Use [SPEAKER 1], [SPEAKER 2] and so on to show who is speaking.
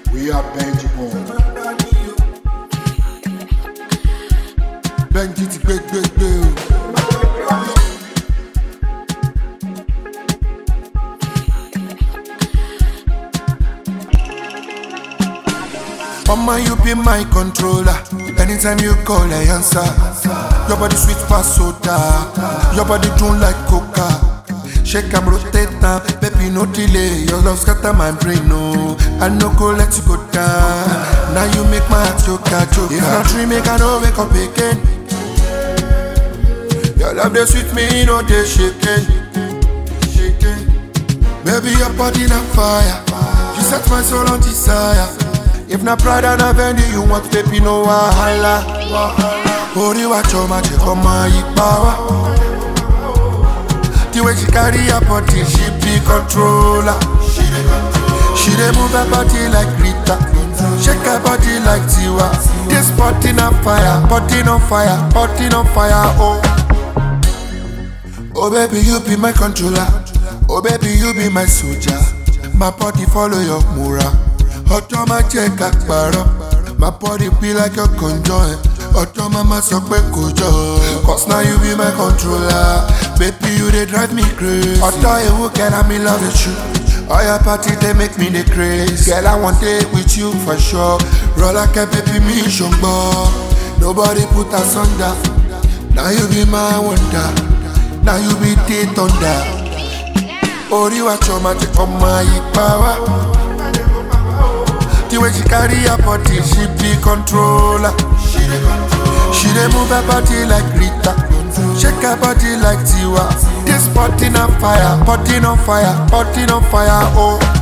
[SPEAKER 1] We are Benji Bond. Benji ti gbé gbé gbé o.
[SPEAKER 2] Mama, you be my controller. Anytime you call, I answer. Your body sweet pass soda. Your body tune like coca. Shake and rotate am, baby no delay. Your love scatter my brain, no. I no go let you go down. Now you make my heart choka choka. If not dream, make I no wake up again. Your love they sweet me, no they shaking, shaking. Baby, your body on fire. You set my soul on desire. If not pride and vanity, you want baby, no wahala. Ori wa choma che koma ipawa. The way she carry her body, she be controller. She dey move her body like Rita, shake her body like Tiwa. This body on fire, body on fire, body on fire. Oh. Oh baby, you be my controller. Oh baby, you be my soldier. My body follow your mura. Ọjọ́ máa jẹ́ ká parọ́. My body be like your conjoint. Ọjọ́ máa ma sọ pé kò jọ. Cause now you be my controller. Baby, you dey drive me crazy. Ọjọ́ ewu kẹ́ra mi love with you. All your party dey make me dey crazy. Girl, I wan dey with you for sure. Rọ́lá kẹ́ baby mi ṣùgbọ́n. Nobody put us under. Now you be my wonder. Now you be the thunder. Ori wa choma te ọmọ ipa wa. The way she carry her body, she be controller. She dey move her body like Rita, shake her body like Tiwa. This body on fire, body on fire, body on fire. Oh,